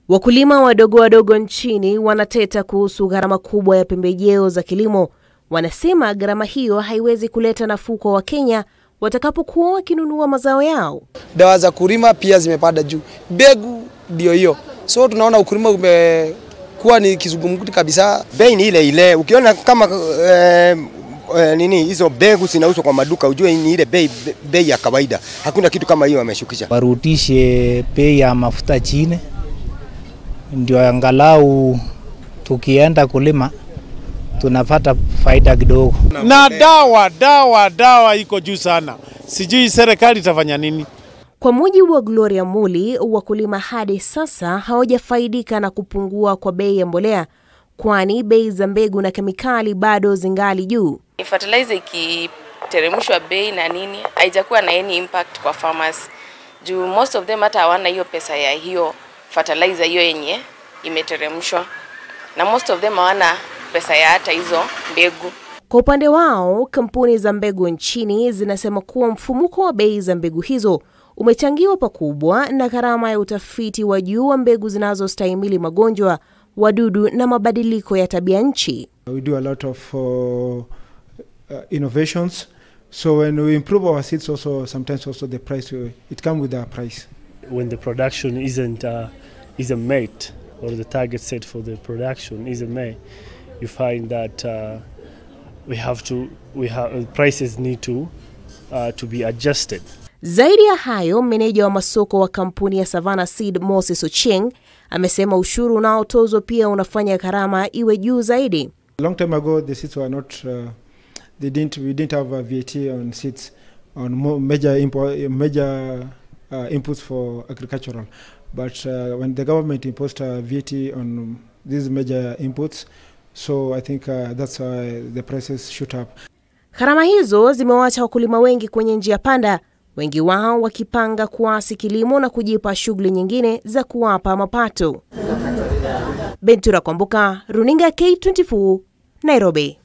Wakulima wadogo wadogo nchini wanateta kuhusu gharama kubwa ya pembejeo za kilimo. Wanasema gharama hiyo haiwezi kuleta nafuu kwa Wakenya watakapokuwa wakinunua mazao yao. Dawa za kulima pia zimepanda juu, mbegu ndio hiyo, so tunaona ukulima umekuwa ni kizungumkuti kabisa. Bei ni ile ile, ukiona kama eh, eh, nini hizo mbegu zinauzwa kwa maduka, ujue ni ile bei bei ya kawaida, hakuna kitu kama hiyo wameshukisha. Warudishe bei ya mafuta chini, ndio angalau tukienda kulima tunapata faida kidogo. Na dawa dawa dawa iko juu sana, sijui serikali itafanya nini. Kwa mujibu wa Gloria Muli, wakulima hadi sasa hawajafaidika na kupungua kwa bei ya mbolea, kwani bei za mbegu na kemikali bado zingali juu. Fertilizer ikiteremshwa bei na nini, haijakuwa na any impact kwa farmers juu most of them hata hawana hiyo pesa ya hiyo fertilizer hiyo yenye imeteremshwa, na most of them hawana pesa ya hata hizo mbegu. Kwa upande wao, kampuni za mbegu nchini zinasema kuwa mfumuko wa bei za mbegu hizo umechangiwa pakubwa na gharama ya utafiti wa juu wa mbegu zinazostahimili magonjwa, wadudu na mabadiliko ya tabia nchi. We do a lot of uh, uh, innovations. So when we improve our seeds also sometimes also the price uh, it comes with a price. when the production isn't uh, isn't met or the target set for the production isn't met, you find that uh, we have to we have prices need to uh, to be adjusted. Zaidi ya hayo, meneja wa masoko wa kampuni ya Savannah Seed Moses Ochieng amesema ushuru unaotozwa pia unafanya gharama iwe juu zaidi. A long time ago the seeds were not uh, they didn't we didn't have a VAT on seeds on mo- major impo- major uh, inputs for agricultural. But uh, when the government imposed a VAT on these major inputs, so I think uh, that's why the prices shoot up. Gharama hizo zimewaacha wakulima wengi kwenye njia panda, wengi wao wakipanga kuasi kilimo na kujipa shughuli nyingine za kuwapa mapato. Bentura Kwamboka, runinga K24, Nairobi.